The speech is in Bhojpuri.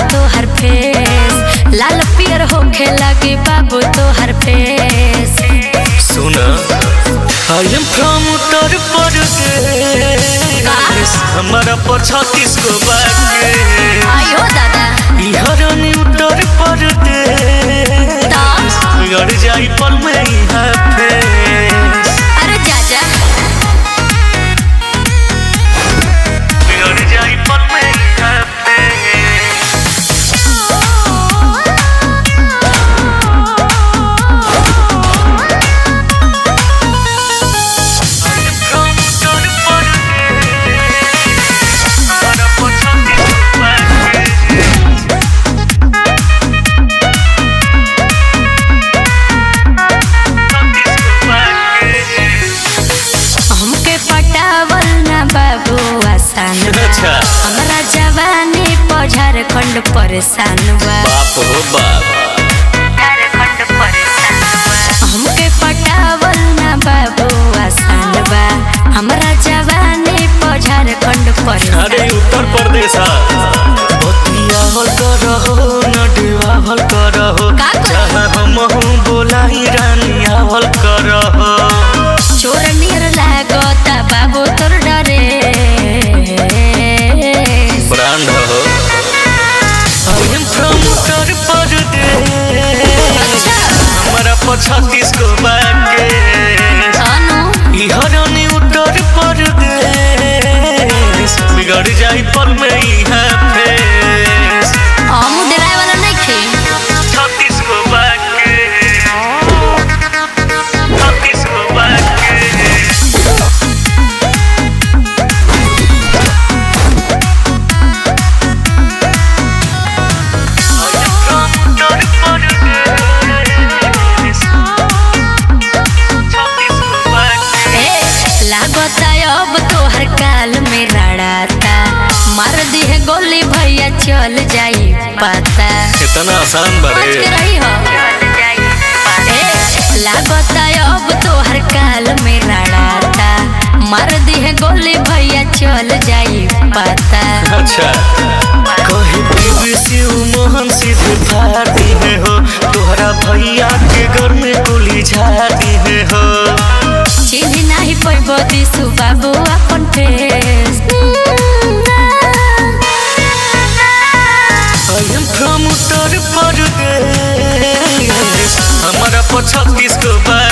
तोहर फेस लाल पियर होखे लगे बाबू तोहर फेस सुना आई एम फ्रॉम उत्तर प्रदेश हमारा पर छत्तीस को बाटे आयो दादा इहरनी उत्तर प्रदेश गड़ जाई पल में यहाँ फेस अरे जाजा गड़ जाई पल में यहाँ फेस हमके पटावल ना बाबू आसान बा अच्छा। हमरा जवानी पर झारखंड परेशान बा बाप हो बाप झारखंड परेशान बा हमके पटावल ना बाबू आसान बा हमरा जवानी पर झारखंड परेशान अरे उत्तर प्रदेश बतियावल करहो नडवावल करहो का करहो? जहाँ हम बोलाई रानी आवल करहो चोर नियर लागता बाबू तोर डरे ब्रांड हो आई एम फ्रॉम उत्तर प्रदेश हमारा पर छत्तीस को बाटे अनु इहरनी उत्तर प्रदेश बिगड़ जाई पल में यहाँ फेस हमू डराए वाला नहीं खे छत्तीस को बाटे छत्तीस को बाटे ए लागता अब तोहर काल में रड़ाता मार दी है गोली भैया चल जाई पता इतना आसान बच बरे के रही हो ए लागता अब तोहर काल में रड़ाता मार दी है गोली भैया चल जाई पता अच्छा कहीं पीवी शिव मोहन सीधे फाड़ी है हो तोहरा भैया के घर में गोली झाड़ी है हो चिन्ह नहीं पैबो दिसु बाबू अपन face I am from Uttar Pradesh हमारा पर छत्तीस को बाटे